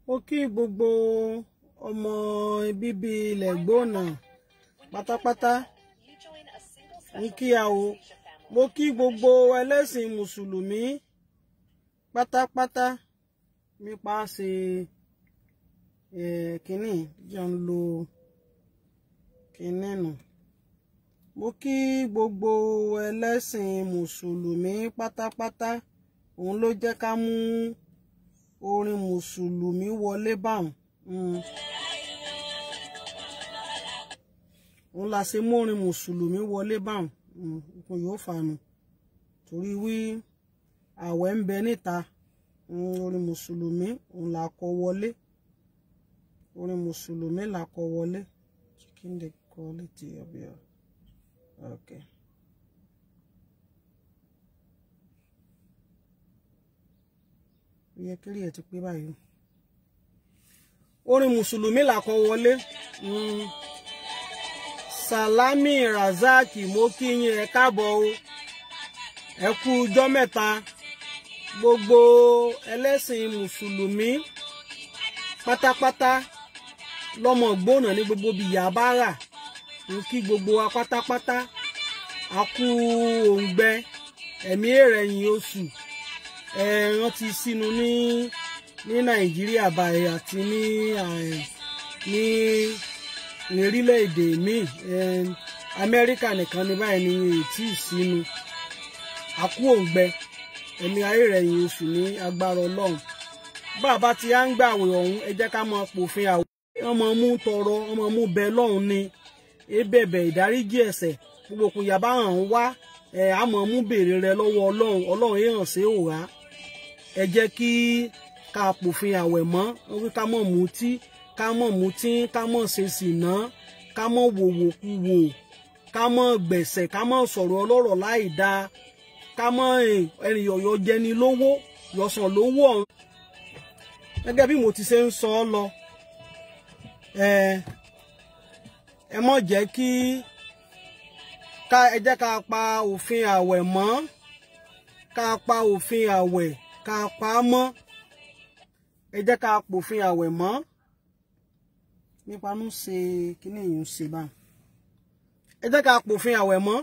mo kí gbogbo ọmọ bíbí ilẹ̀ gbóònà pátápátá ní kí a o mo kí gbogbo ẹlẹ́sìn mùsùlùmí pátápátá nípa ṣe kínní jẹun lo kínní nù mo kí gbogbo ẹlẹ́sìn mùsùlùmí pátápátá òun ló jẹ́ ká mú orin mùsùlùmí wọlé báwọn òun la ṣe mú orin mùsùlùmí wọlé báwọn nǹkan yóò fanu torí wí àwẹ̀ ń bẹ níta orin mùsùlùmí òun la kọ wọlé orin mùsùlùmí la kọ wọlé chicken the quality of your okay. ó yẹ kí ẹ ti pé báyìí orin mùsùlùmí là kọ wọlé Salami Razaki mo kí yín ẹ káàbọ̀ o ẹ kú ọjọ́ mẹ́ta gbogbo ẹlẹ́sìn mùsùlùmí pátápátá lọ́mọ gbóná ní gbogbo bìyà bá rà ń kí gbogbo wa pátápátá a kú òǹgbẹ ẹ̀mí èrẹ̀yìn oṣù ẹ̀ẹ̀rán ti sínú ní ní nàìjíríà báyìí àti ní ní ní orílẹ̀-èdè míì amẹ́ríkà nìkan ní báyìí ní ètí ìsínú àkú òǹgbẹ ẹ̀mí ayérẹ̀yìn oṣù ní agbára ọlọ́run bàbá tí a ń gbàwé ọ̀hún ẹ jẹ́ ká mọ pòfin àwọ̀ ọmọ mú tọrọ ọmọ mú bẹ lọ́hùn ni ebẹ̀bẹ̀ ìdáríjì ẹ̀ṣẹ̀ gbogbo kò yàbá hàn wá ẹ̀ àmọ́ mú béèrè rẹ lọ́wọ́ ọlọ́run ọlọ́run èèyàn ṣe ò wá ẹ jẹ́ kí ká pòfin àwẹ̀ mọ́ wọ́n wí ká mọ̀ mutí ká mọ̀ mutí ká mọ̀ ṣe sìná ká mọ̀ wòwò kú wò ká mọ̀ gbẹ̀sẹ̀ ká mọ̀ sọ̀rọ̀ ọlọ́rọ̀ láì dáa ká mọ̀ ènìyàn yọ jẹni lówó yọ̀sàn lówó ọ̀hún. gẹ́gẹ́ bí mo ti ṣe ń sọ ọ́ lọ ẹ mọ̀ jẹ́ kí ká ẹ jẹ́ ká pa òfin àwẹ̀ mọ́ ká pa òfin àwẹ̀ ká pa á mọ́ ẹ jẹ́ ká pòfin àwẹ̀ mọ́ nípa ń ṣe kíní yìí ń ṣe báyìí ẹ jẹ́ ká pòfin àwẹ̀ mọ́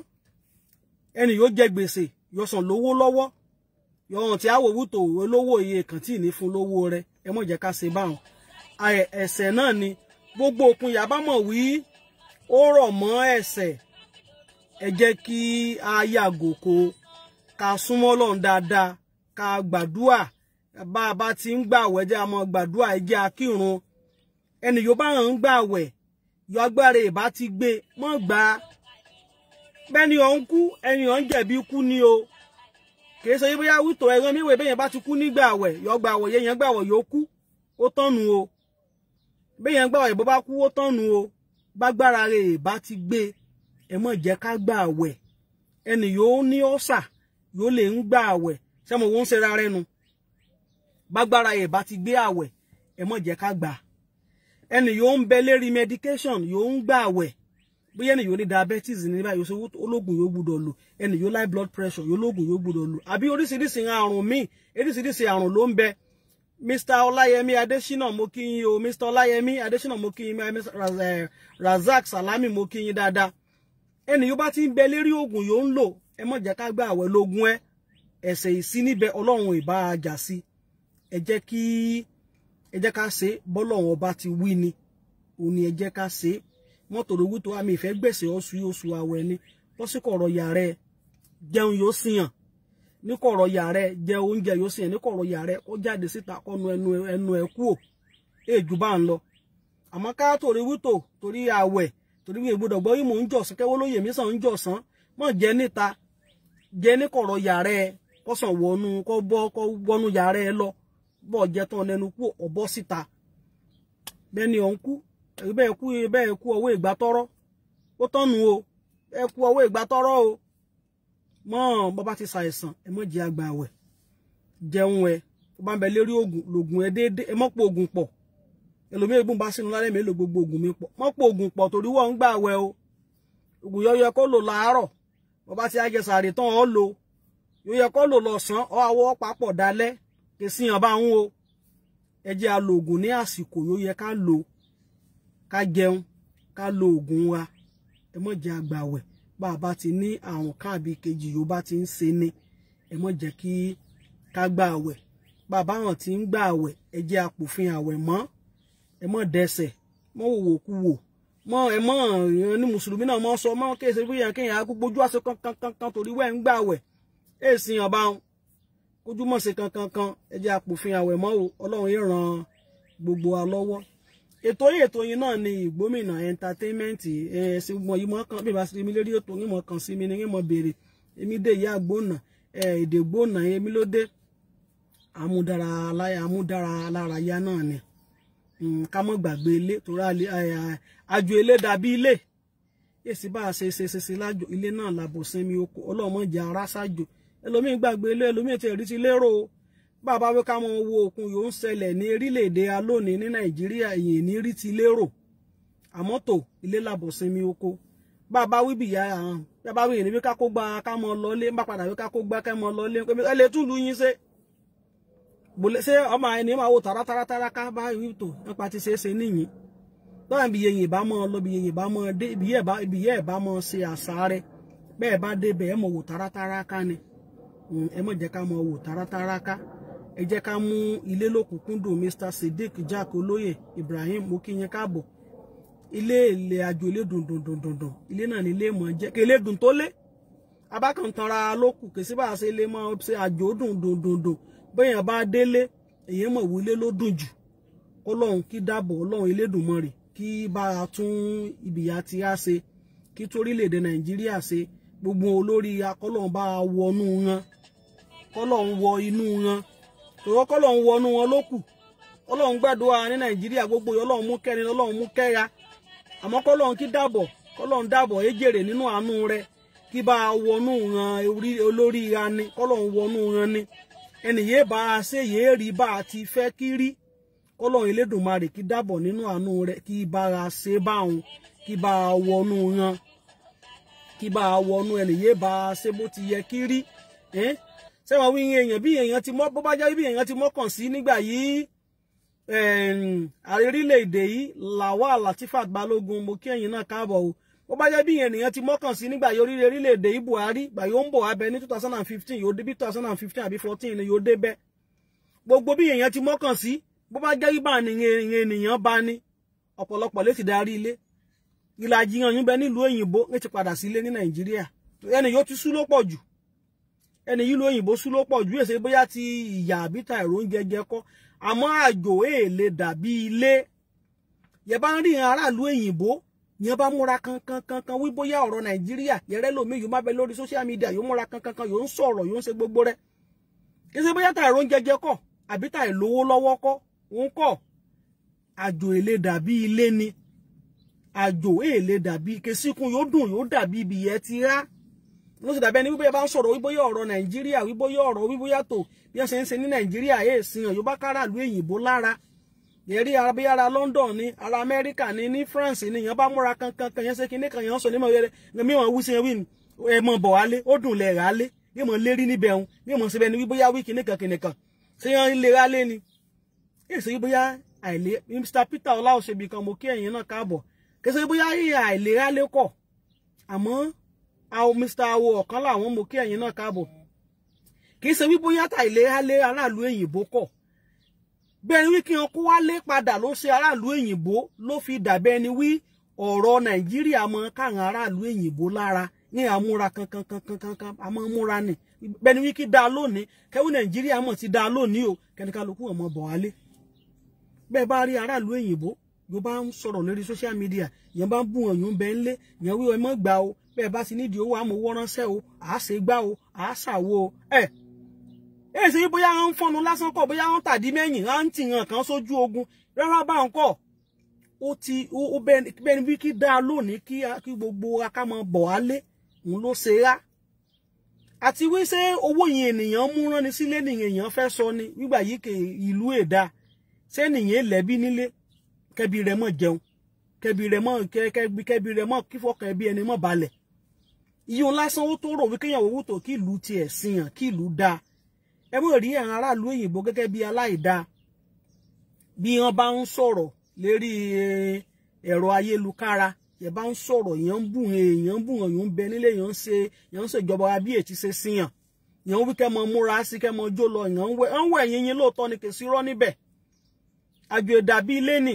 ẹni yóò jẹ gbèsè yóò san lówó lọ́wọ́ yọ̀hàn tí àwòwú tó olówó iye kan tí ì ní fún lówó rẹ ẹ mọ̀ jẹ́ ká ṣe báwọn ẹ̀ṣẹ̀ náà ni gbogbo òkun yàbá mọ̀ wí ó rọ̀ mọ́ ẹ̀ṣẹ̀ ẹ jẹ́ kí a yàgò kó ká súnmọ́ Ọlọ́run dáadáa ká gbàdúà bá a bá ti ń gbàwẹ̀ jẹ́ a máa gbàdúà ẹ jẹ́ akírun ẹnì yóò bá hàn ń gbàwẹ̀ yọ agbára ìbá ti gbé mọ́ gbà á bẹ́ẹ̀ni ọ̀ ń kú ẹni ọ̀ ń jẹ̀bi kú ni o kìí ṣe bóyá wító ẹ̀rọ míwèé bẹ́yẹn bá ti kú ní gbàwẹ̀ yọ gbàwẹ̀ yẹn gbàwẹ̀ yóò kú ó tọ́nu o bẹ́yẹn gbàwẹ̀ bó bá kú ó tọ́nu o bágbára rẹ̀ ìbá ti gbé ẹ mọ̀ jẹ́ ká gbàwẹ̀ ẹnì yóò ní ọ̀sà yóò lè ń gbàwẹ̀ sẹ́mo wọ́n ń ṣe rárẹ́ nu bágbára ẹ̀ bá ti gbé àwẹ̀ ẹ mọ̀ jẹ́ ká gbà ẹnì yóò ń bẹ lérí medication yóò ń gbà àwẹ̀ bóyá ẹnì yóò ní diabetes ní báyìí yóò ológun yóò gbúdọ̀ lò ẹnì yóò high blood pressure yóò lóògùn yóò gbúdọ̀ lò àbí oríṣiríṣi àrùn míì oríṣiríṣi àrùn ló ń bẹ mr ọláyẹmí adésínà mo kí yín o mr ọláyẹmí adésínà mo kí yín razak salami mo kí yín dáadáa ẹnì yóò bá ti ń bẹ lérí oògùn yóò ń lò ẹ mọ̀ jẹ́ ká gbà àwẹ̀ lógún ẹ ẹ̀ṣẹ̀ ìsí níbẹ̀ ọlọ́run ìbá ajá sí ẹ jẹ́ kí ẹ jẹ́ ká ṣe bọ́lọ́run ọba ti wí ni òun ni ẹ jẹ́ ká ṣe mọ́tò lówó tó àmì ìfẹ́ gbèsè oṣù oṣù àwẹ̀ ni wọ́n sì kọ̀rọ̀ yàrá ẹ jẹun yóò síyàn ní kọ̀rọ̀ yàrá ẹ jẹ oúnjẹ yóò síyàn ní kọ̀rọ̀ yàrá ẹ kó jáde síta kọ́nu ẹnu ẹnu ẹ kú ò èjù bá ń lọ àmọ́ ká torí wítò torí àwẹ̀ torí wíwèé gbọdọ̀ gbọ́ yìí mò ń jọ̀sán kẹ́wọ́ lóye mi sàn ń jọ̀sán mọ̀ jẹ́ níta jẹ́ ní kọ̀rọ̀ yàrá ẹ kọ́sàn wọnú kọ́ bọ́ kọ́ wọnú yàrá ẹ lọ bọ́ jẹ́ tán lẹ́nu kú ọ̀bọ́ síta bẹ́ẹ̀ ni òun kú bẹ́ẹ̀ kú bẹ́ẹ̀ kú ọwọ́ ìgbà tọ́rọ́ ó tọ́nu o ẹ kú ọwọ́ ìgbà tọ́rọ́ o mọ́ bàbá ti ṣàìsàn ẹ mọ́ jẹ́ àgbà àwẹ̀ jẹun ẹ tó bá ń bẹ lérí oògùn lògùn ẹ déédéé ẹ mọ́ pọ̀ oògùn pọ̀ ẹlòmíì egun bá sínú lálẹ́ mélòó gbogbo oògùn mi pọ̀ mọ́ pọ̀ oògùn pọ̀ torí wọ́n ń gbà àwẹ̀ o oògùn yọ yẹ kó lò láàárọ̀ bàbá ti àjẹsàrè tán ọ́ lò yóò yẹ kó lò lọ́sàn-án ọ́ àwọ̀ papọ̀ dalẹ́ kì í síyàn bá ń wo ẹ jẹ́ a lo oògùn ní àsìkò yóò yẹ ká lò ká jẹun ká lo oògùn wa ẹ mọ̀ jẹ́ àgbàwẹ̀ bá a bá ti ní àrùn káàbí kejì yóò bá ti ń ṣe ni ẹ mọ̀ jẹ́ kí ká gba àwẹ̀ bàbá hàn tí ń gba àwẹ̀ ẹ jẹ́ apòfin àwẹ̀ mọ́ ẹ mọ̀ dẹsẹ̀ mọ́ wòwò kú wò mọ́ ẹ mọ́ ìran ní mùsùlùmí náà mọ́ sọ mọ́ kéèsì bóyá kéèyàn á gbójú àṣẹ kankan kankan torí wẹ́ ń gba àwẹ̀ èsì ọba wọn kójú mọ̀ sí kankan kan ẹ jẹ́ apòfin àwẹ̀ mọ́ o ọlọ́run yìí ràn gbogbo wa lọ́wọ́ ètò yìí ètò yìí náà ni ìgbómìnà entertainment ẹ ṣe mọ yìí mọ kan bí ìbá sí mi lérí ètò yìí mọ kan sí mi ni yìí mọ béèrè èmi dé ìyá gbóná ẹ èdè gbóná èmi ló dé àmúdára aláya àmúdára alárayá náà ni ká mọ gbàgbé ilé torí àjò ilé dàbí ilé èsì bá a ṣe ṣe ṣe ṣe lájò ilé náà làbò sinmi oko ọlọ́mọ jẹ ara ṣájò ẹlòmíín gbàgbé ilé ẹlòmíín ti rí ti lérò o bàbá wí ká mọ owó òkun yóò ń ṣẹlẹ̀ ní orílẹ̀-èdè alónìí ní nàìjíríà èyí ní rí ti lérò àmọ́ tó ilé làbọ̀ sinmi oko bàbá wí bìyà hàn bàbá wí ìrìnbí ká kó gba ká mọ lọlé bá padà wí ká kó gba ká mọ lọlé ẹ lè túlù yín ṣe ṣé ọmọ ẹni máa wo tàràtàràtàrà ká bá wí tó nípa ti ṣe é ṣe níyìn lọ́wọ́n ibi yẹn bá mọ lọ ibi yẹn bá mọ dé ibi yẹn bá mọ ṣe àṣà rẹ bẹ́ẹ̀ bá dé bẹ́ẹ̀ mọ̀ wò tàràtàrà ká ni ẹ mọ̀ jẹ́ ká mọ wò tàràtàrà ká ẹ jẹ́ ká mú ilé lókùnkúndùn Mr Sadiq Jack olóyè Ibrahim mo kí yín káàbọ̀ ilé ilé àjò ilé dùndùndùndùn ilé náà ní ilé mọ̀ jẹ́ kí ilé dùn tó lé abákantanra lókù kì í sí bá a ṣe lè mọ ṣe àjò dùndùndùndùn bẹ́yàn bá délé èyí mọ̀ wí ilé ló dùn jù kọ́lọ́hún kí dáàbò ọlọ́run Elédùmarè kí bá a tún ibìyà tí a ṣe kí torílẹ̀-èdè Nàìjíríà ṣe gbogbo olórí akọ́lọ́hún bá a wọnú wọn kọ́lọ́hún wọ inú wọn tòwọ́ kọ́lọ́hún wọnú wọn ló kù ọlọ́run gbàdúrà ní nàìjíríà gbogbo ọlọ́run mú kẹ́ni ọlọ́run mú kẹ́ra àmọ́ kọ́lọ́run kí dàbọ̀ kọ́lọ́run dàbọ̀ ejèrè nínú àánú rẹ kí bá a wọnú ran olórí ra ni kọ́lọ́run wọnú ran ni ẹnì yéé bá a ṣe yéé rí bá a ti fẹ́ kí rí kọ́lọ́run elédùnmarè kí dàbọ̀ nínú àánú rẹ kí bá a ṣe báwọn kí bá a wọnú ran kí bá a wọnú ẹnì yéé bá a ṣe bó ti yẹ kí rí sẹ́wọ̀n wí èèyàn bí èèyàn ti mọ́ bó bá jẹ́ bí èèyàn ti mọ́kàn sí nígbà yìí ààrẹ orílẹ̀-èdè yìí Lawal Latifat Balógun mo kí ẹ̀yin náà káàbọ̀ o bó bá jẹ́ bí èèyàn ti mọ́kàn sí nígbà yìí orílẹ̀-èdè yìí Buhari gbà yóò ń bọ̀ abẹ ní two thousand and fifteen yóò dé bí two thousand and fifteen àbí fourteen ni yóò dé bẹ́ gbogbo bí èèyàn ti mọ́kàn sí bó bá jẹ́ bíbá ni ènìyàn bá ní ọ̀pọ̀lọpọ̀ lè ti darí ilé ìlàjì hàn yín bẹ nílùú òyìnbó ní ti padà sílé ní Nàìjíríà ẹni yóò ti sú ló pọ̀ jù ẹni yìí lóyìnbó sú ló pọ̀ jù èsè bóyá ti ìyà àbíta ẹ̀rọ oúnjẹ jẹ kọ́ àmọ́ àjò èèlè dàbí ilé yẹ bá ń rí aráàlú òyìnbó yẹn bá múra kankan kankan wí bóyá ọ̀rọ̀ nàìjíríà yẹrẹ lómi yóò má bẹ lórí social media yóò múra kankan kan yóò ń sọ̀rọ̀ yóò ń ṣe gbogbo rẹ̀ èsè bóyá ta ẹ̀rọ oúnjẹ jẹ kọ́ àbí ta ìlówó lọ́wọ́ kọ́ òun kọ́ àjò èèlè dàbí ilé ni àjò èèlè dàbí kesíkun yóò dùn yóò dàbí ibi yẹn ti rá ló ti dàbí ẹni wíbóyá bá ń sọ̀rọ̀ wíbóyá ọ̀rọ̀ nàìjíríà wíbóyá ọ̀rọ̀ wíbóyá tó bí wọ́n ṣe ń ṣe ní nàìjíríà yéé sin ọ̀yọ́ bá kára lu èyìnbó lára yẹ̀rí bí ara London ni ara Amẹ́ríkà ni ní France ni yẹn bá múra kankan kan yẹn ṣe kíní kan yẹn sọ ní mọ̀ mi wọn wí sí wí ẹ mọ̀ bọ̀ wálé ó dùn lẹ̀ rà lé yé mọ̀ lérí níbẹ̀ òun yé mọ̀ síbẹ̀ ni wíbóyá wí kíní kan kíní kan ṣé yẹn lè rà lé ni yé ṣe wíbóyá àìlè Mr Peter ọláòṣèbí kan mo kí ẹ̀yin náà káàbọ̀ kí ṣe wíbóyá àìlera lé kọ̀ àmọ́ àwọn mr awo ọ̀kan làwọn mo kí ẹ̀yin náà káàbọ̀ kì í ṣe wí bóyá ta ìlera lé aráàlú òyìnbó kọ̀ bẹ́ẹ̀ wí kí wọn kó wá lé padà ló ṣe aráàlú òyìnbó ló fi dàbẹ́ ni wí ọ̀rọ̀ nàìjíríà mọ káwọn aráàlú òyìnbó lára ní àmúra kankan kankan kankan àmọ́ múra ni bẹ́ẹ̀ ni wí kí dáa lónìí kẹ́wí nàìjíríà mọ̀ ti dáa lónìí o kẹ́nikálukú ọmọ bọ̀ wálé bẹ́ẹ̀ bá rí aráàlú òyìnbó yóò bá ń sọ̀rọ̀ lórí social media yẹn bá ń bù wọn yóò ń bẹ ń lé yẹn wí ọmọ gbà o bẹ́ẹ̀ bá ti nídìí owó àmọ́ owó ránṣẹ́ o àá ṣe gbá o àá ṣàwo o ẹ̀ ẹ̀ ṣe bóyá wọ́n ń fọ́nu lásán kọ́ bóyá wọ́n tàdí mẹ́yìn á ń tì hàn kan sójú ogun rárá bá ń kọ́ ó ti ó bẹ́ẹ̀ ni bí kí dáa lónìí kí gbogbo akámọ bọ̀ á lé òun ló ṣe rá àti wí ṣé owó yìí ènìyàn mú rán ni sílé nìyẹn èèyàn fẹ́ sọ ni nígbà yìí kè ìlú èdà ṣé nìyẹn lẹ́bí nílé kẹbi rẹ̀ mọ̀ jẹun kẹbi rẹ̀ mọ̀ kẹbi rẹ̀ mọ̀ kífọkàn ẹbí ẹni mọ̀ balẹ̀ iye òun lásán ó tó rò wí kéèyàn owó tó kí ìlú tiẹ̀ sìyàn kí ìlú dáa ẹ mọ̀ rí àwọn aráàlú òyìnbó gẹ́gẹ́ bí aláìdáa bí wọ́n bá ń sọ̀rọ̀ lérí ẹ̀rọ ayélukára ẹ bá ń sọ̀rọ̀ èèyàn ń bù èèyàn ń bù èèyàn ń bẹ nílé èèyàn ń ṣe èèyàn ń ṣèjọba bí ètí ṣe síyàn èèyàn ń wí kẹ́ mọ múra sí kẹ́ mọ jó lọ èèyàn ń wẹ̀ ń wẹ̀ yín yín lóòótọ́ ni kò sí rọ́ níbẹ̀ àjò ìdàbí ilé nì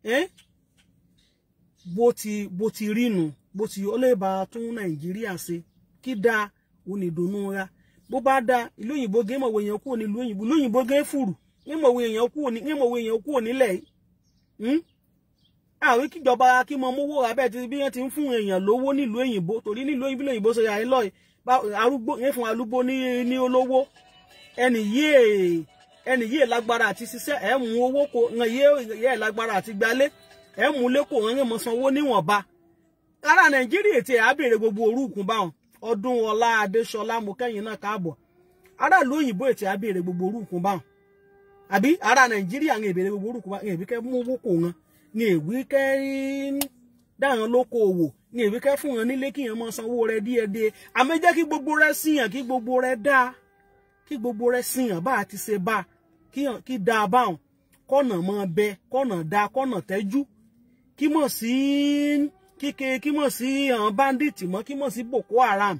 bó ti bó ti rí nu bó ti ó lè bá tún nàìjíríà ṣe kí dáa òun ní ìdùnnú ra bó bá dáa ìlú òyìnbó gé mọ̀wé èèyàn kúrò nílùú òyìnbó ìlú òyìnbó gé fùrù ní mọ̀wé èèyàn kúrò ní ní mọ̀wé èèyàn kúrò nílẹ̀ yìí àwọn kíjọba kí mọ mówó abẹ́ ti bí wọ́n ti ń fún èèyàn lówó nílùú òyìnbó torí nílùú òyìnbó ṣe yà ń lọ arúgbó yẹn fún arúgbó ní ní olówó ẹnì yìí ẹnì yìí lágbára àti ṣiṣẹ́ ẹ̀ mú owó kó ẹ̀ yẹ lágbára àti gbalé ẹ̀ mú lẹ́kọ̀ọ́ ẹ̀ mọ̀ sanwó níwọ̀nba ará nàìjíríà ti ẹ̀ á béèrè gbogbo orúkún báwọn ọdún ọlá adéṣọlá mọkẹyìn náà káàbọ̀ aráàlú òyìnbó ètò á béèrè gbogbo orúkún báwọn àbí ará nàìjíríà ń béèrè gbogbo orúkún báwọn èbí kẹ mú owó kò wọn ní èwí kẹ dáhùn lóko òwò ní èwí kẹ fún wọn nílé kíyàn máa sanwó rẹ díẹ̀díẹ̀ àmọ́ jẹ́ kí gbogbo rẹ síyàn kí gbogbo rẹ dáa kí gbogbo rẹ síyàn bá a ti ṣe bá kí dáa báwọn kọ́nà mọ́ bẹ kọ́nà dáa kọ́nà tẹ́jú kí mọ̀ sí kíke kí mọ̀ sí àwọn báńdíìtì mọ́ kí mọ̀ sí boko haram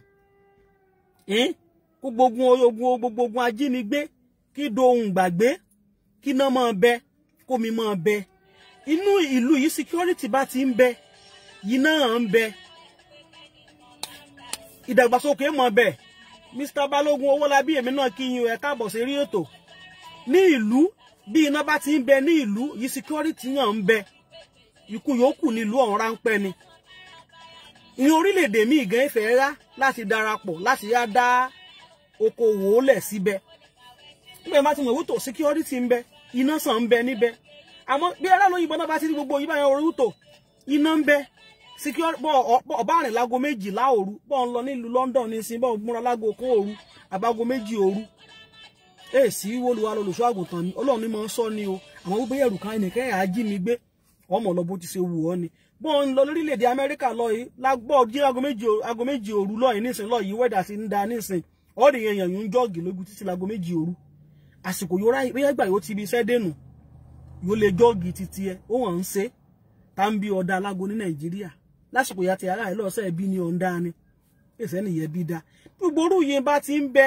kó gbogbo ogun gbogbo ogun ajínigbé kí dohun gbàgbé kí iná máa bẹ kómi máa bẹ inú ìlú yìí security bá ti ń bẹ yìí náà ń bẹ ìdàgbàsókè mọ̀ bẹ Mr Balógun Owólabí èmi náà kí yín ẹ káàbọ̀ sí rí ètò ní ìlú bí iná bá ti ń bẹ ní ìlú yìí security náà ń bẹ ikú yòókù nílùú ọ̀hún ráńpẹ́ ni ìyẹn orílẹ̀-èdè míì gan fẹ́ rá láti darapọ̀ láti yá dá okòwò lẹ̀ síbẹ̀ nígbà yẹn bá ti mọ̀ wútò security ń bẹ iná sàn ń bẹ níbẹ̀ àmọ́ bí ará lóyìnbó náà bá ti rí gbogbo yìí báyẹn orí wútò iná ń bẹ ọba àrìn lágo méjìlá òru bọ́ ń lọ nílùú London ní sin bọ́ múra lágo kó òru àbágo méjì òru èsì wọlúwa lọlùṣọ́ àgùntàn ni Ọlọ́run ni mo ń sọ ni o àwọn gbogbo yẹrù kan ẹnìkan ẹ̀ á jí mi gbé ọmọ lọ bó ti ṣe wù ọ́ ni bọ́n ń lọ lórílẹ̀‐èdè amẹ́ríkà lọ yìí lágbọ́ jí aago méjì òru lọ yìí nísìn lọ yìí wẹ́dà sí ń da nísìn ọ̀rẹ́ èèyàn yìí ń jọ́ọ̀gì lójú títí láago méjì òru àsìkò yóò ráyè bóyá gbà yóò ti ibi iṣẹ́ dènù yóò lè jọ́ọ̀gì títí ẹ ó hàn ń ṣe tá ń bí ọ̀dà alágo ní nàìjíríà lásìkò yàtì ara ẹ̀ lọ́sẹ̀ bí ní ọ̀ǹda ni èsì ẹnìyẹn bí da gbogbo orú yẹn bá ti ń bẹ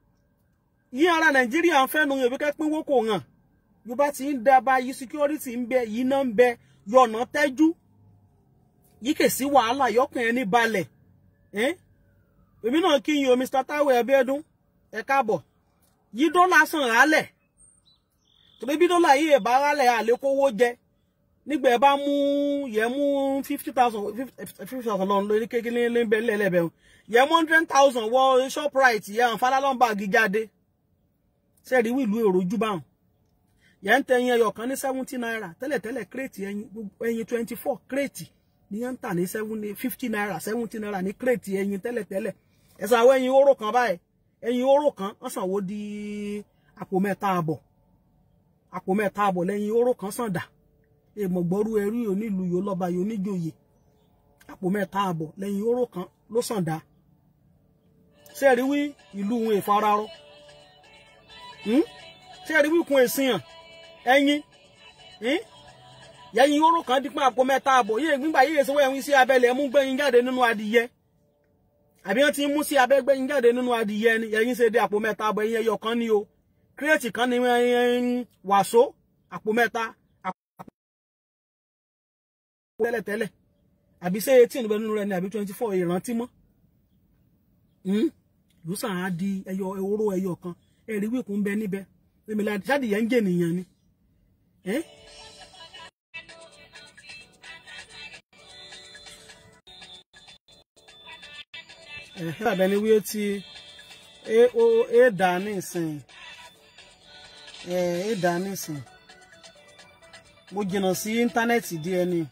yí ara nàìjíríà ń fẹ́nu yẹn bí ká pínwó kò hàn yóò bá ti ń da báyìí security ń bẹ yìí náà ń bẹ yọ̀nà tẹ́jú yìí kè sí wàhálà yọkàn ẹni balẹ̀ èmi náà kí yín o Mr Taiwo Ẹbíọ́dún ẹ káàbọ̀ yí dọ́là sàn rálẹ̀ torí bí dọ́là yìí ẹ̀bá rálẹ̀ àlékówó jẹ nígbà ẹ bá mú yẹ mú fifty thousand fifty thousand lọ lórí kékeré lẹ́bẹ̀ lẹ́lẹ́bẹ̀ yẹ mú hundred thousand wọ Shoprite yẹ hàn Fálálọ́mbà gíjáde sẹ́ẹ̀rí wíìlú èrò ojú báwọn yẹn ń tẹ ẹyin ẹyọ kan ní seventy naira tẹ́lẹ̀tẹ́lẹ̀ kírètì ẹyin ẹyin twenty four kírètì ní yẹn ń tà ní fifty naira seventy naira ní kírètì ẹyin tẹ́lẹ̀tẹ́lẹ̀ ẹ̀sán àwọn ẹyin oró kan báyìí ẹyin oró kan wọ́n sanwó di àpò mẹ́ta àbọ̀ àpò mẹ́ta àbọ̀ lẹ́yìn oró kan sàn dà èmọ̀gbọ́rú ẹrú onílù yóò lọ́ba yóò níjòyè àpò mẹ́ta àbọ̀ lẹ́yìn oró kan ló sàn dà sẹ́ẹ̀rí wí ìlú wọn ìfararọ sẹ́ẹ̀rí wí kun èsìn hàn ẹyin yẹyin oró kan dípò àpò mẹ́ta àbọ̀ yíyẹ gbígbà yíyẹ sọ wẹ́yìn sí abẹ́lẹ̀ mú gbẹ̀yìn jáde nínú adìyẹ àbí wọ́n ti mú sí abẹ́ gbẹ̀yìn jáde nínú adìyẹ ni yẹyin ṣe dé àpò mẹ́ta àbọ̀ ẹyin ẹyọ kan ní o kírètì kan ní wàsó àpò mẹ́ta àpò tẹ́lẹ̀tẹ́lẹ̀ àbí ṣé eighteen bẹ nínú rẹ ni àbí twenty four ìrántí mọ́ lùsàn á di ẹyọ oró ẹyọ kan ẹ̀rí wíkùn bẹ níbẹ̀ èmi la jáde yẹn ń jẹ nìyẹn ni. ẹ̀hẹ́ àbẹ̀ni wíwé tí é dà nísìn é dà nísìn mo jìnnà sí íńtánẹ́ẹ̀tì díẹ̀ ni.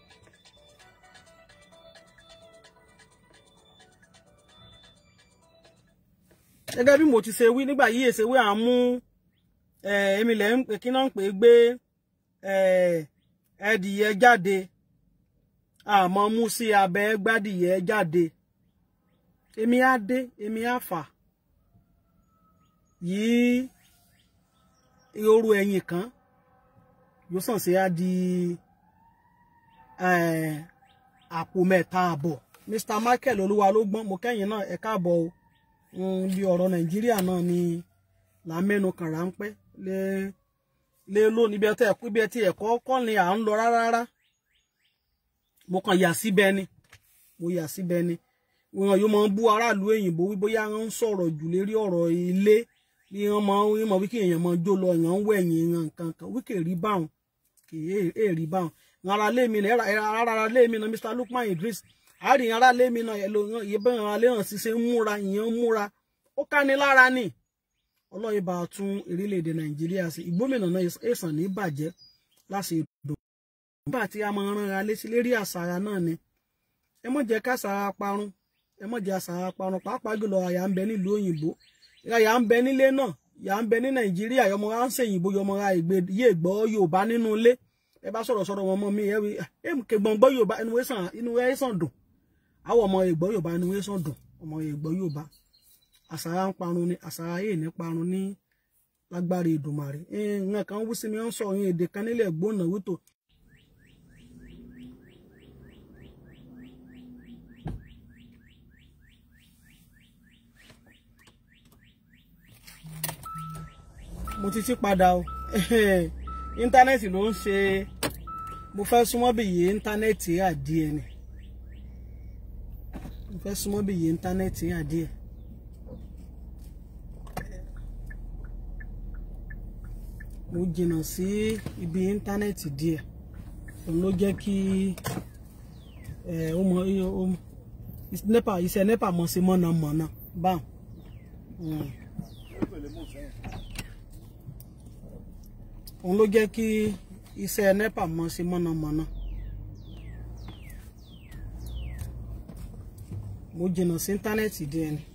gẹ́gẹ́ bí mo ti ṣe wí nígbà yí èsè wí à ń mú èmi lẹ̀ ń pè kí náà ń pè gbé ẹdìyẹ jáde àmọ́ mú sí abẹ́ gbádìyẹ jáde èmi á dé èmi á fà yìí oru ẹ̀yìn kan yóò sàn sí á di àpò mẹ́ta àbọ̀ Mr Michael olúwa ló gbọ́n mo kẹ́yìn náà ẹ káàbọ̀ o bí ọ̀rọ̀ Nàìjíríà náà ni là ń mẹ́nu kàn ráńpẹ́ lé lé lónìí bí ẹ tẹ́ bí ẹ ti ẹ̀kọ́ kọ́ ni à ń lọ rárá rárá mo kàn yà síbẹ̀ ni mo yà síbẹ̀ ni wọn yóò máa bú aráàlú òyìnbó wí bóyá wọn ń sọ̀rọ̀ jù lérí ọ̀rọ̀ ilé bí wọn máa ń mọ wíkì èèyàn máa jó lọ èèyàn ń wẹ̀yìn èèyàn nǹkan kan wíkì rí báwọn kì í rí báwọn ara lé mi náà ara lé mi náà Mr Lukman Idris àárín ara lé mi náà ìbọn ara lé hàn ṣiṣẹ́ ń múra ìyẹn ń múra ó ká ní lára ni ọlọ́yin bá tún orílẹ̀-èdè Nàìjíríà sí ìgbómìnà náà èsàn ní bàjẹ́ láti ìdò nígbà tí a máa rán ara létí lérí àṣàrà náà ni ẹ mọ̀ jẹ́ káṣàrà parun ẹ mọ̀ jẹ́ àṣàrà parun pàápàá jùlọ àyà ń bẹ nílùú òyìnbó àyà ń bẹ nílé náà yà ń bẹ ní Nàìjíríà yọmọ ra ń ṣèyìnbó yọmọ ra ìgbé yé gbọ́ Yorùbá nínú ilé ẹ bá sọ̀rọ̀ sọ̀rọ̀ wọn mọ́ mi ẹ ẹ kẹgbọ́n gbọ́ Yorùbá inú ẹ sàn inú ẹ sàn dùn àwọn ọmọ ìgbọ́ Yorùbá inú ẹ sàn dùn ọmọ ìgbọ́ Yorùbá àṣàrà ń parun ni àṣàrà yìí ní parun ní lágbára Èdùmàrè nǹkan kan wú sí mi ń sọ òyìn èdè kan nílẹ̀ gbóná wító mo ti ti padà o íńtánẹ́ẹ̀tì ló ń ṣe mo fẹ́ súnmọ́ bí iye íńtánẹ́ẹ̀tì àdìẹ ni mo fẹ́ súnmọ́ bí iye íńtánẹ́ẹ̀tì àdìẹ. mo jìnnà sí ibi íńtánẹ́ẹ̀tì díẹ̀ òun ló jẹ́ kí ó mọ nepa iṣẹ́ nepa mọ̀ sí mọ̀nàmọ́ná báwọn. òun ló jẹ́ kí iṣẹ́ nepa mọ̀ sí mọ̀nàmọ́ná. mo jìnnà sí íńtánẹ́ẹ̀tì díẹ̀ ni.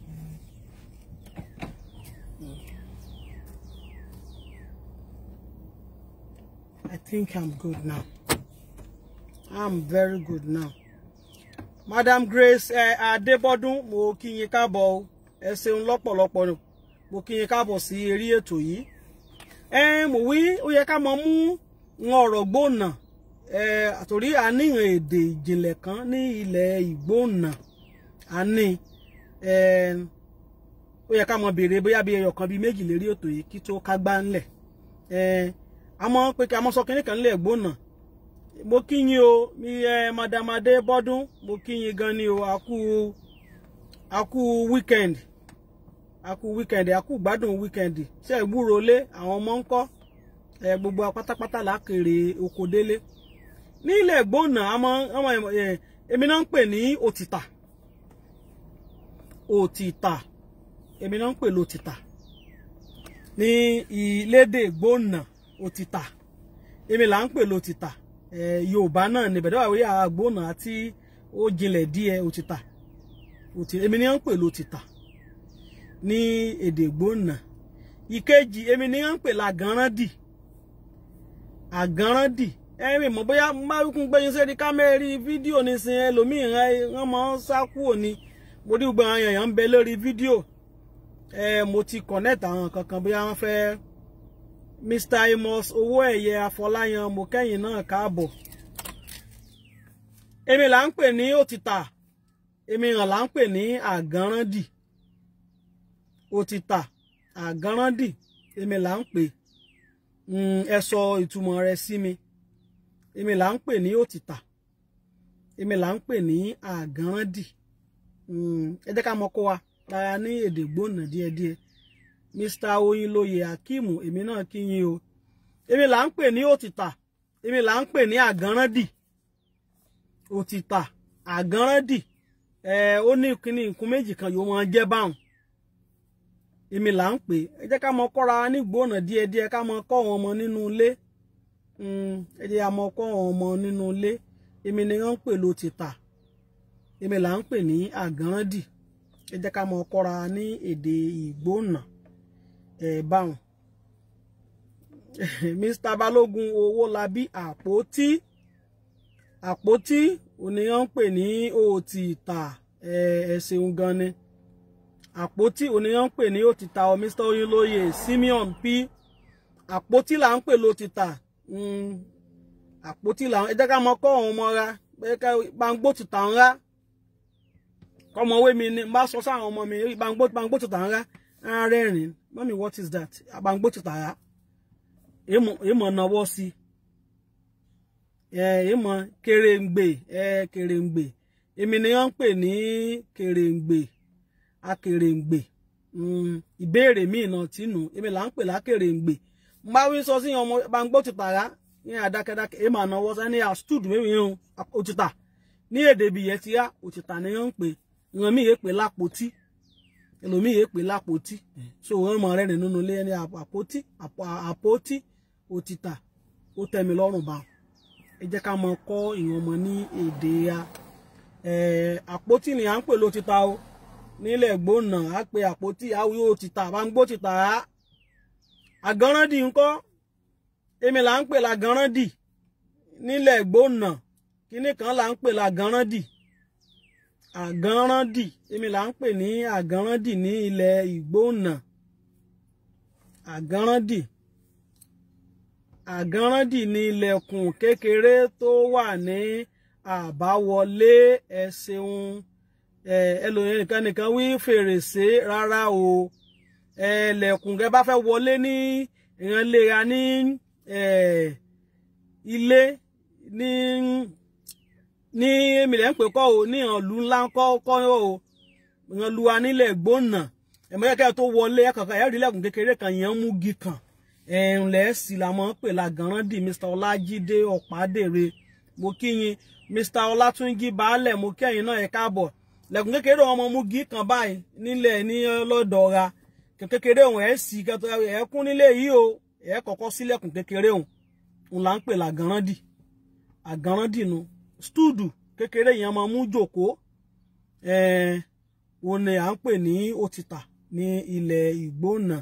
I think I'm good now. I'm very good now. Madam Grace ẹ Adébọ́dún mo kí yín káàbọ̀ o ẹ ṣeun lọ́pọ̀lọpọ̀ mo kí yín káàbọ̀ sí eré ètò yìí. Ẹ mo wí ó yẹ ká mọ mú wọn ọ̀rọ̀ gbóònà ẹ àtòrí àníyàn èdè ìjìnlẹ̀ kan ní ilẹ̀ ìgbóònà àní ẹ ó yẹ ká mọ béèrè bóyá bí ẹyọ kan bíi méjì lérí ètò yìí kí tó ká gbá ńlẹ̀ ẹ àmọ́ pé kí a mọ sọ kínní kan nílẹ̀ gbóònà mo kí yín o mi ẹ madamade bọ́dún mo kí yín gan ni o àkú àkú weekend àkú weekend àkú gbádùn weekend ṣe é gbúrò lé àwọn ọmọ ń kọ́ ẹ gbogbo pátápátá lákèrè oko délé ní ilẹ̀ gbóònà àmọ́ ọmọ èmi náà ń pè ní òtítà òtítà èmi náà ń pè lòtítà ní ìlédè gbóònà òtítà èmi là ń pè lòtítà ẹ yorùbá náà ní bẹ̀rẹ̀ àwọn àgbóònà àti ó jinlẹ̀ díẹ̀ òtítà èmi ni wọ́n ń pè lòtítà ní èdè gbóònà ìkejì èmi ni wọ́n ń pè làgànràndì àgànràndì ẹ̀mí mọ̀ bóyá márùkún gbẹ́yìn sẹ́ni kámẹ́rì fídíò nísìn ẹlòmíì wọ́n máa ń sá kúrò ní mo rí gbọ́n àwọn èèyàn ń bẹ lórí fídíò ẹ mo ti connect àwọn kankan bóyá wọ́n fẹ́ Mr Amos owó ẹ̀yẹ Afọláyan mo kẹ́yìn náà káàbọ̀ èmi là ń pè ní òtítà èmi hàn là ń pè ní àgànràndì òtítà àgànràndì èmi là ń pè ẹ sọ ìtumọ̀ rẹ̀ sí mi èmi là ń pè ní òtítà èmi là ń pè ní àgànràndì ẹ jẹ́ ká mọ̀ kó wa rárá ní èdè gbóná díẹ̀díẹ̀ mr oyinlóye akimu èmi náà kí yín o èmi là ń pè ní òtítà èmi là ń pè ní àgànràndì òtítà àgànràndì ẹ ó ní kíní nǹkan méjì kan yóò máa jẹ́ báwọn èmi là ń pè ẹ jẹ́ ká mọ̀ kọ́ra ní gbóná díẹ̀díẹ̀ ká mọ̀ kọ́ wọn ọmọ nínú ilé ẹ jẹ́ ká mọ̀ kọ́ wọn ọmọ nínú ilé èmi ni wọ́n ń pè lòtítà èmi là ń pè ní àgànràndì ẹ jẹ́ ká mọ̀ kọ́ra ní èdè ìgbóná ẹ̀ báwọn Mr Balógun Owólabí àpótí àpótí òníyàn ń pè ní òtítà ẹ ṣeun gan ni àpótí òníyàn ń pè ní òtítà ọ Mr Oyinlóye Simeon P àpótí là ń pè lótìtà àpótí làwọn ẹ jẹ́ ká mọ kọ́ ọ̀hún mọ́ra pé ká bangbó ti tàn rá kọ́mọwé mi ni bá sọ sáwọn ọmọ mi bangbó bangbó ti tàn rá á rẹ́rìn mọ́mí what is that bangbó ti tàn rá èèmọ̀ náwó sí èèmọ̀ kèrèǹgbè kèrèǹgbè èmi ni wọ́n ń pè ní kèrèǹgbè akèrèǹgbè ìbéèrè míì náà tìǹù èmi là ń pè lákèrèǹgbè mbá wí sọ sí ọmọ bangbó ti tàrá ní àdákẹ́dákẹ́ èèmọ ànáwó sani àstúd mẹ́rin yẹn òtítà ní èdè ibi yẹn ti yá òtítà ni wọ́n ń pè ìran míì yẹn pè lápótí ẹlòmíì yẹn pè lápótí so wọ́n mọ rẹ nínú ilé ẹni àpótí àpótí òtítà ó tẹ́ mi lọ́rùn bá ẹ jẹ́ ká mọ kọ́ ìran ọmọ ní èdè ya àpótí ni à ń pè lótítà o nílẹ̀ gbóná á pe àpótí àwíwò òtítà bá ń gbó títà á àgánrándì ńkọ́ èmi là ń pè lágánrándì nílẹ̀ gbóná kíní kan là ń pè lágánrándì àgánrándì èmi là ń pè ní àgánrándì ní ilẹ̀ ìgbóná àgánrándì àgánrándì ní ilẹ̀kùn kékeré tó wà ní àbáwọlé ẹ ṣeun ẹlòmíràn nìkan nìkan wí fèrèsé rárá o ẹlẹ́kùn kẹ bá fẹ́ wọlé ní ìrànlera ní ilé ní ní èmìlẹ̀ ń pè kọ́ o ní ìrànlú ńlá kọ́ kọ́ o ìrànlú wa nílẹ̀ gbóná ẹ̀mọ́kẹ́kẹ́ tó wọlé ẹ̀kọ̀ọ̀kan ẹ̀rí lẹ́kùn kékeré kan yẹn ń mú gi kan ẹ̀ǹlẹ̀ sì la mọ̀ ń pè lágànràndì Mr Ọlájídé Ọ̀pádèrè mo kí yín Mr Ọlátúnjí Baálẹ̀ mo kí ẹ̀yin náà ẹ̀ káàbọ̀ lẹ́kùn kékeré ọmọ mú gi kan báyìí nílẹ̀ ní lọ́dọ̀ ra kékeré òun ẹ̀ sì kẹtọ ẹ̀ kún nílé yìí o ẹ̀ kọ́kọ́ sílẹ̀kùn kékeré òun òun là ń pè lágànràndì àgànràndì nu stúdù kékeré yẹn máa mú jòkó ẹ̀ òun ni à ń pè ní òtítà ní ilẹ̀ ìgbóná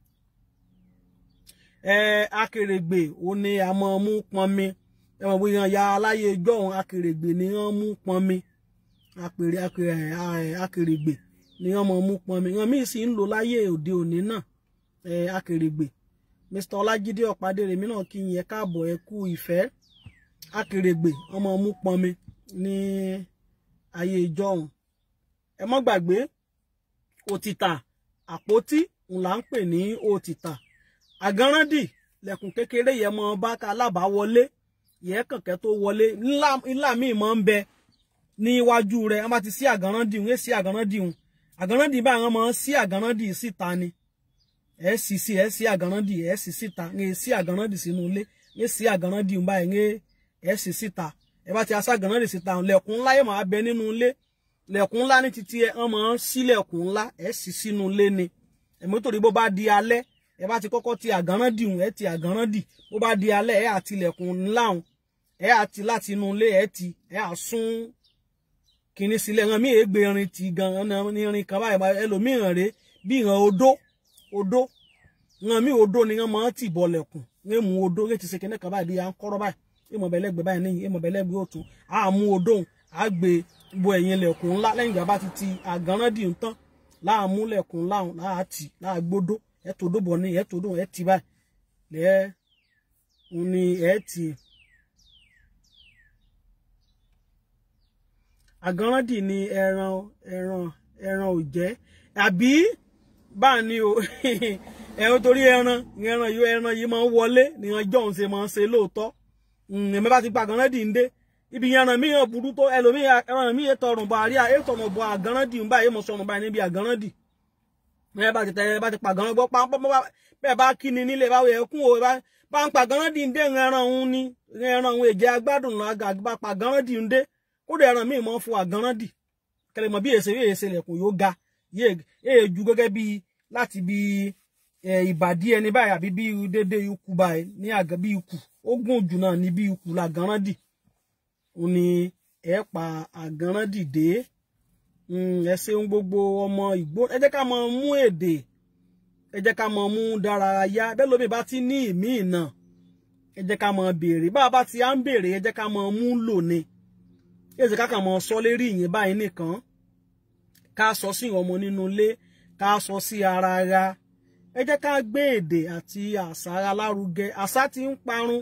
ẹ̀ akèrègbè òun ni a máa mú pọnmi ẹ̀ mọ̀ bóyá ya aláyé ijọ́ òun akèrègbè ni wọ́n mú pọnmi apèrè akèrègbè ni wọ́n mọ̀ mú pọnmi wọn míì sì ń lò láyé òde òní náà ẹ akèrègbè Mr Ọlájídé Ọ̀pádèrèmí náà kí yẹn káàbọ̀ ẹ kú ìfẹ́ akèrègbè wọ́n mọ̀ mú pọnmi ní ayé ìjọ́un ẹ mọ́ gbàgbé òtítà àpótí ńlá ń pè ní òtítà àgánrándì lẹ̀kùn kékeré yẹn mọ bá ká alábàáwọlé yẹn kànkẹ́ tó wọlé ńlá míì mọ́ ń bẹ ní iwájú rẹ̀ wọ́n bá ti sí àgánrándì ń sí àgánrándì ń àgànnándì bá àwọn ọmọ sí àgànnándì síta ni ẹ sì sí ẹ sí àgànnándì ẹ sì síta ń sí àgànnándì sínú ilé ń sí àgànnándì ń báyìí ń ẹ sì síta ẹ bá ti asá àgànnándì síta lẹ̀kùn ńlá yóò máa bẹ nínú ilé lẹ̀kùn ńlá ní títí ẹ ọmọ sí lẹ̀kùn ńlá ẹ sì sínú ilé ni ẹ̀mí torí bó bá di alẹ́ ẹ bá ti kọ́kọ́ ti àgànnándì ń ẹ ti àgànnándì bó bá di alẹ́ ẹ àti lẹ̀kùn ńlá ń ẹ àti láti inú ilé ẹ ti ẹ àsún kìíní sílẹ̀ ẹran míì ègbè irin ti gan ní irin kan báyìí ẹlòmíràn rèé bí ìran odó odó ìran míì odó ni wọ́n máa ń tì bọ̀lẹ̀kùn ní mú odó ní ti ṣe kíní kan báyìí bí à ń kọ́rọ́ báyìí ìmọ̀ bẹ̀lẹ́gbẹ̀ báyìí níyìn ìmọ̀ bẹ̀lẹ́gbẹ̀ òtún á mú odó á gbé bo ẹ̀yìn lẹ̀kùn ńlá lẹ́yìn ìgbà bá ti ti àgànràndì ń tán láà mú lẹ̀kùn ńlá láà tì láà gbódó ẹ̀ tó dóbọ̀ ní ẹ̀ tó dó ẹ̀ tì báyìí lẹ́ẹ̀ ní ẹ̀ tì àgànràndì ni ẹran ẹran ẹran ò jẹ àbí bá ní o ẹran torí ẹran ẹran yìí ẹran yìí máa ń wọlé ní ọjọ́ òun ṣe máa ń ṣe lóòótọ́ ẹ̀mí bá ti pa àgànràndì ń dé ibi ẹran mi yàn burú tó ẹlòmíì ẹran mi yẹ tọrùn bọ àríyá ẹ tọrùn bọ àgànràndì ń báyìí mo sọrùn báyìí níbi àgànràndì ẹ bá ti tẹ ẹ bá ti pa àgànràndì gbọ́ pàápàá bẹ́ẹ̀ bá kí ni nílé báwo yẹ kún o bá ń pa àgànràndì ń dé ẹran òun ni ẹran òun èjẹ agbádùn lọ àgà bá pa àgànràndì ń dé kódà ẹran míì mọ́ fún àgànràndì kẹlẹ mọ bí èsè bí èsè lẹ̀kùn yóò ga yéè ju gẹ́gẹ́ bí láti bí ìbàdí ẹni báyìí àbí bí dédé ikú báyìí ní àgẹ bí ikú ó gùn jù náà ní bí ikú làgànràndì ó ní ẹ pa àgànràndì dé ẹ ṣeun gbogbo ọmọ ìgbó ẹ jẹ́ ká mọ mú èdè ẹ jẹ́ ká mọ mú dárayá bẹ́ẹ̀ lómi bá ti ní ìmíì náà ẹ jẹ́ ká mọ béèrè bá a bá ti á ń béèrè ẹ jẹ́ ká mọ mú lò ni èsì ká kàn mọ sọ lérí ìyẹn báyìí nìkan ká sọ sí ọmọ nínú ilé ká sọ sí ara ara ẹ jẹ́ ká gbé èdè àti àṣà ara lárugẹ àṣà tí ń parun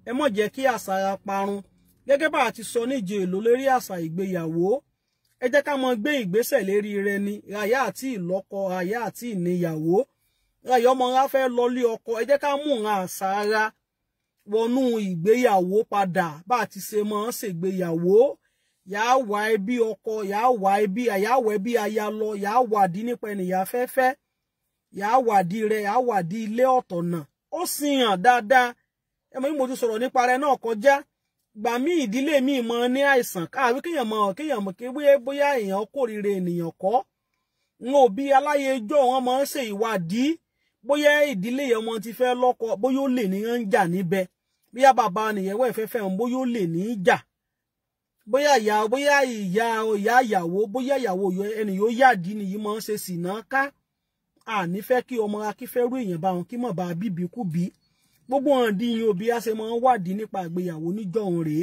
ẹ mọ̀ jẹ́ kí àṣà ara parun gẹ́gẹ́ bá a ti sọ níje èlò lórí àṣà ìgbéyàwó ẹ jẹ́ ká mọ gbé ìgbésẹ̀ lérí rẹ ni ràyà àti ìlọ́kọ ràyà àti ìníyàwó ràyà ọmọ ra fẹ́ lọlé ọkọ ẹ jẹ́ ká mú ìran àṣà ara wọnú ìgbéyàwó padà bá a ti ṣe máa ń ṣègbéyàwó yàá wá ẹbí ọkọ yàá wá ẹbí yàá wá ẹbí aya lọ yàá wádìí nípa ènìyàn fẹ́fẹ́ yàá wádìí rẹ yàá wádìí ilé ọ̀tọ̀ náà ó sì hàn dáadáa ẹ mọ̀ bí mo ti sọ̀rọ̀ nípa rẹ náà kọjá gbà mí ìdílé mi mọ ní àìsàn káàwé kéèyàn mọ kéèyàn mọ kéwé bóyá èèyàn kórìíra ènìyàn kọ́ n ò bí aláyejọ wọn máa ń ṣe ìwádìí bóyá ìdílé yẹn wọn ti fẹ́ lọ́kọ bóyá ó lè ní ń jà níbẹ̀ bóyá bàbá nìyẹn wẹ̀ fẹ́fẹ́ ń bóyá ó lè ní í jà bóyá ìyá bóyá ìyá ìyá ìyàwó bóyá ìyàwó ẹni yóò yàdí nìyí máa ń ṣe sìnà ká àní fẹ́ kí ọmọ akífẹ́rú èèyàn bá wọn kí mọ̀ bá bíbí kú bí gbogbo hàn dín yín òbí á ṣe máa ń wádìí nípa ìgbéyàwó níjọ́ òun rèé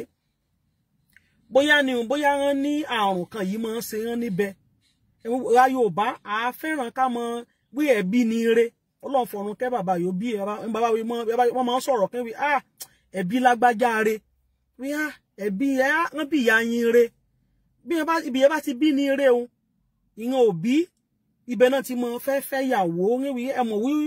bóyá ni bóyá wọn ní àrùn kan yìí máa ń ṣe wọn níbẹ̀ ra Yorùbá à fẹ́ràn ká mọ wí ẹbí ni ire Ọlọ́run fọ̀run kẹ́ bàbá yóò bí bàbá wọn máa ń sọ̀rọ̀ kẹ́ wí ah ẹbí lágbájá re wí ah ẹbí ẹ wọn bí ìyá yín re bí ibi yẹn bá ti bí ni ire o ìyẹn òbí ibẹ̀ náà ti mọ fẹ́ fẹ́ yàwó wí ẹ mọ̀ wí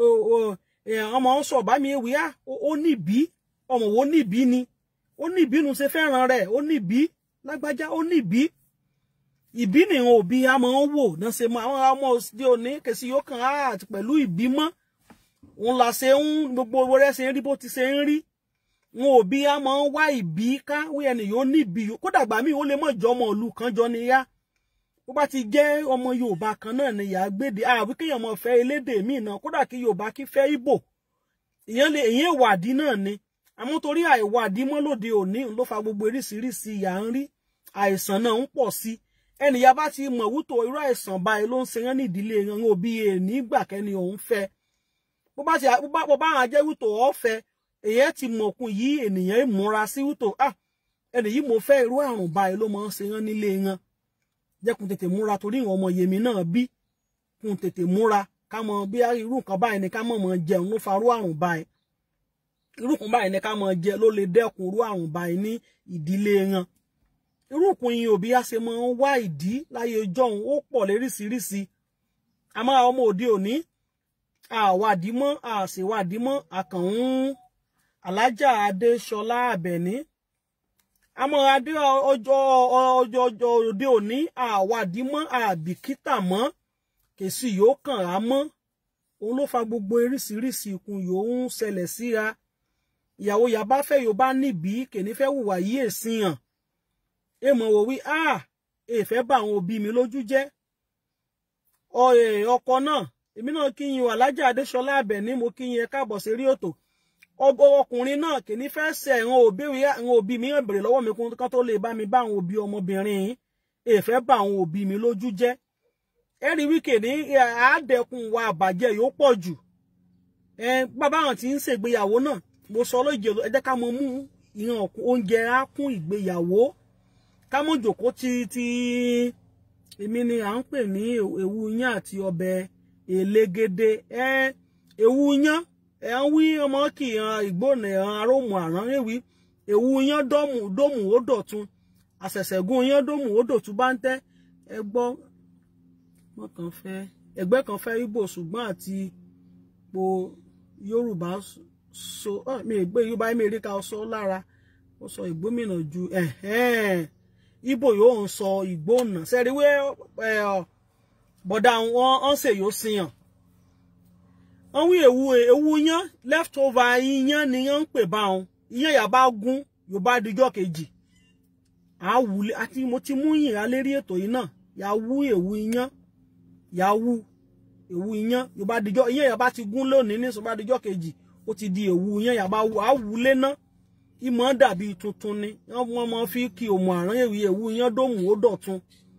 ọmọ ń sọ bá mi wí á ó níbí ọmọ wo níbí ni ó níbí nu ṣe fẹ́ràn rẹ̀ ó níbí lágbájá ó níbí ìbí nìyẹn òbí a máa ń wò náà ṣe máa àwọn ọmọ òde òní kèsì yóò kàn á àti pẹ̀lú ìbí mọ́ òun là ṣe ń gbogbo owó rẹ̀ ṣe ń rí bó ti ṣe ń rí wọn òbí a máa ń wá ìbí ká wí ẹni yóò níbí kódà gbà mí ó lè mọ̀ jọ ọmọ ìlú kan jọ ni yá bó bá ti jẹ́ ọmọ yorùbá kan náà ni ìyá gbéde àbí kéèyàn mọ̀ fẹ́ elédè míì náà kódà kí yorùbá kí fẹ́ ìbò ìyẹn lè ìyẹn ìwádìí náà ni àmọ́ torí àìwádìí mọ́ lóde òní ló fa gbogbo oríṣiríṣi ìyà ń rí àìsàn náà ń pọ̀ sí ẹnìyà bá ti mọ̀ wútó irú àìsàn báyìí ló ń ṣe yẹn nídìílé yẹn òbí èní gbà kẹ́ni òun fẹ́ bó bá ti bó bá hàn jẹ́ wútó ọ̀fẹ́ èyẹ ti mọ̀kun yìí ènìyàn ìmúra sí wútó ah ẹnì yìí mo fẹ́ irú àrùn báyìí ló máa ń ṣe yẹn nílé yẹn jẹ́kun tètè múra torí ìwọ̀n ọmọ yèmí náà bí kun tètè múra ká mọ bí irú nǹkan báyìí ni ká mọ̀ mọ̀ jẹun ló farú àrùn báyìí irú nǹkan báyìí ni ká mọ̀ jẹ ló lè dẹ́kun irú àrùn báyìí ní ìdílé wọn irú nǹkan yìí òbí á ṣe máa ń wá ìdí láyé ọjọ́un ó pọ̀ léríṣiríṣi àmọ́ àwọn ọmọ òde òní àwádìí mọ́ àṣèwádìí mọ́ àkànún alájà adéṣọlá àbẹ̀ní àmọ́ adé ọjọ́ ọjọ́ ọjọ́ òde òní àwádìí mọ́ àbìkítà mọ́ kèsì yóò kàn á mọ́ òun ló fa gbogbo oríṣiríṣi ikùn yòó ń ṣẹlẹ̀ síra ìyàwó yàbá fẹ́ yóò bá níbí kèní fẹ́ hùwà yí èsì hàn èèmọ̀ wò wí a èèfẹ́ bá àwọn òbí mi lójú jẹ́ ọkọ náà èmi náà kí yín alájà adéṣọlá àbẹ̀ní mo kí yín ẹ káàbọ̀ sí rí òtò ọgbọ ọkùnrin náà kì ní fẹ́ ṣe àwọn òbí àwọn òbí mi hàn bèrè lọ́wọ́ mi kán tó lè bá mi bá àwọn òbí ọmọbìnrin yìí èèfẹ́ bá àwọn òbí mi lójú jẹ́ ẹ rí wíkè ní àádẹ́kùn wa àbàjẹ́ yóò pọ̀ jù bàbá àwọn tí ń ṣègbéyàwó náà mo sọ lóye ẹ jẹ́ ká mọ mú ìran oúnjẹ á kún ìgbéyàwó ká mọ jòkó ti ti èmi ni à ń pè ní ewu yán àti ọbẹ̀ elégédé ẹ ewu yán ẹ ń wí ọmọ kì í han ìgbónà ẹ̀hán arómù àrán ewì ewu yán dọ́mù dómù ó dọ̀tun àṣẹ̀ṣẹ̀gún yán dómù ó dọ̀tun bá ń tẹ́ ẹ gbọ́ wọn kàn fẹ́ ẹgbẹ́ kan fẹ́ Ìgbò ṣùgbọ́n àti po Yorùbá so mi ìgbé Yorùbá mi rí ká sọ lára ó sọ ìgbómìnà ju Ìgbò yóò ń sọ ìgbónà sẹ́ríwé bọ̀dà wọn ń ṣe yóò sìyàn wọ́n wí ewu ewu yán leftover iyán ni yán ń pè bá wọn iyán yà bá gún yóò bá dijọ́ kejì àwùlé àti mo ti mú yìn alérí ètò yìí náà yà wú ewu iyán yà wú ewu iyán yóò bá dijọ́ iyán yà bá ti gún lónìí ní sọ bá dijọ́ kejì ó ti di ewu iyán yà bá àwùlé náà ìmọ̀ dàbí tuntun ni wọ́n máa fi kí òmù àrán èwì ewu iyán dòmù ó dọ̀tun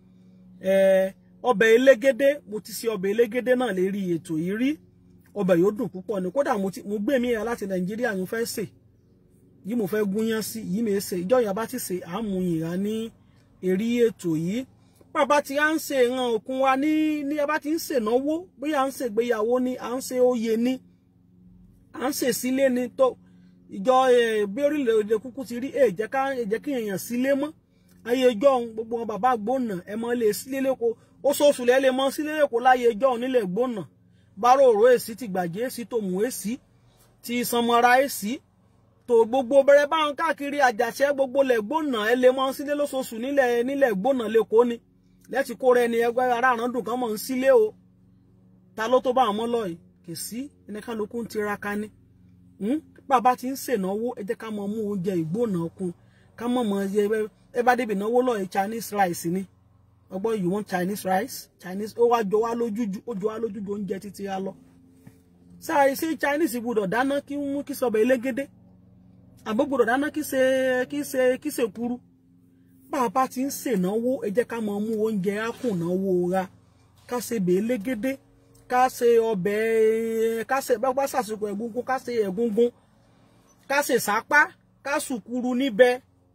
ọbẹ̀ elégédé mo ti ṣe ọbẹ̀ elégédé náà lérí ètò yìí rí ọbẹ̀ yóò dùn púpọ̀ ni kódà mo gbé mi ya láti nàìjíríà mo fẹ́ sè yìí mo fẹ́ gúnyán sí yìí mi ṣe ìjọ ìyá bá ti ṣe àmú ìhà ní èrí ètò yìí bàbá tí a ń ṣe ìran òkun wa ní ní a bá ti ń ṣe náwó bóyá à ń ṣe ìgbéyàwó ni à ń ṣe oyè ni à ń ṣe sílé ni tó ìjọ bí orílẹ̀-èdè kúkú ti rí ẹ jẹ́ ká ẹ jẹ́ kí èèyàn sílé mọ́ ayé ẹjọ́ òun gbogbo wọn bàbá gbóná ẹ mọ́ lè sílé lẹ́kọ̀ọ́ ó sóòsù lẹ́ lè mọ́ sílé lẹ́kọ̀ọ́ láyé ẹjọ́ òun nílẹ̀ gbóná bárò òró èsì ti gbàjẹ́ èsì tòmù èsì ti sanmọ́ra èsì tó gbogbo bẹ̀rẹ̀ bá ń káàkiri àjàṣẹ́ gbogbo lẹ̀ gbóná ẹ lè mọ́ sílé lóṣooṣù nílẹ̀ nílẹ̀ gbóná lẹ́kọ̀ọ́ ni lẹ́tì kó rẹ ni ẹgbẹ́ ara àràndùn kan mọ̀ ń sílé o ta ló tó bá àwọn mọ́ lọ yìí kì sí ẹnìkan lókù ń tiraka ni bàbá ti ń ṣènáwó ẹ jẹ́ ká mọ mú oúnjẹ ìgbóná kun ká mọ̀ mọ̀ ẹ ẹ bá débi ìnáwó lọ́ọ̀ Chinese rice ni ọgbọ́n you want Chinese rice Chinese ó wá jọ wá lójúju ó jọ wá lójúju oúnjẹ títí á lọ sáré sí Chinese gbọ́dọ̀ dáná kí mú kí sọbẹ̀ elégédé àbó gbọ́dọ̀ dáná kí ṣe kí ṣe kí ṣe kuru bàbá ti ń ṣènáwó ẹ jẹ́ ká mọ mú oúnjẹ ákùnáwó ra ká ṣe bẹ̀ elégédé ká ṣe ọbẹ̀ ká ṣe bá ṣàṣùkò ẹ̀gúngún ká ṣe ẹ̀gúngún ká ṣe sápá ká sùkúrú níbẹ̀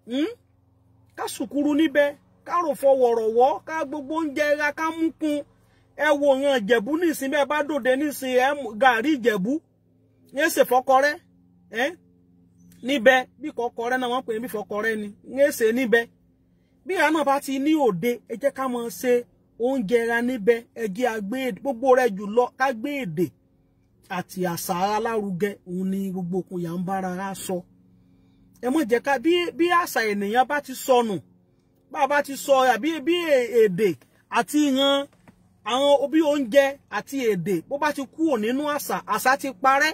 ká sùkúrú níbẹ̀ ká rò fọwọ́rọ̀wọ́ ká gbogbo oúnjẹ ra ká mú kun ẹ wo ìran ìjẹ̀bú nísìn bẹ́ẹ̀ bá dòde nísìn ẹ gàrí ìjẹ̀bú yẹn ṣe fọkọrẹ́ ẹ níbẹ̀ bí kọkọrẹ́ náà wọ́n pè é bí fọkọrẹ́ ni yẹn ṣe níbẹ̀ bí ìyá náà bá ti ní òde ẹ jẹ́ ká mọ̀ ṣe oúnjẹ ra níbẹ̀ ẹgẹ́ agbé gbogbo rẹ̀ jùlọ ká gbé èdè àti àṣà alárugẹ òun ni gbogbo òkun yà ń bára ra sọ ẹ mọ̀ jẹ́ ká bí bí àṣà ènìyàn bá ti sọnù bá a bá ti sọ àbí bí èdè àti ìran àwọn bí oúnjẹ àti èdè bó bá ti kúrò nínú àṣà àṣà ti parẹ́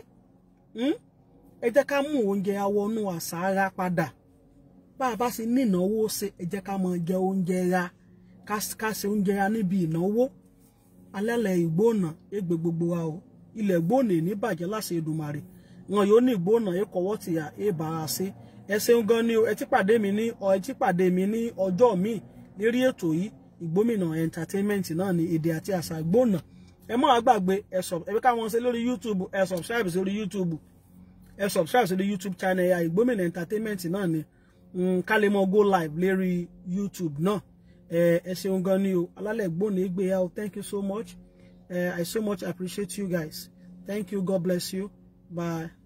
ẹ jẹ́ ká mú oúnjẹ awọnú àṣà ara padà bá a bá sì ní ìnáwó ṣe ẹ jẹ́ ká máa jẹ oúnjẹ ra ká ṣe oúnjẹ ra níbi ìnáwó alẹ́lẹ̀ ìgbóònà égbè gbogbo wa o ilẹ̀ gbóònà ní bàjẹ́ láṣẹ Èdùmàrè wọn yóò ní ìgbóònà èkọ̀wọ́ tìyà èbàrà ṣe ẹ ṣeun gan ni o ẹ ti pàdé mi ní ọ ẹ ti pàdé mi ní ọjọ́ míì lérí ètò yìí ìgbómìnà entertainment náà ní èdè àti àṣà gbóònà ẹ má gbàgbé ẹ sọ ẹ bí káwọn ṣe lórí YouTube ẹ subscribe sórí YouTube ẹ subscribe sórí YouTube channel ya ìgbómìnà entertainment náà ni ká lè mọ go live lérí YouTube náà ẹ ṣeun gan ni o alálẹ̀ gbóònà égbè ya o thank you so much uh, I so much appreciate you guys thank you God bless you bye.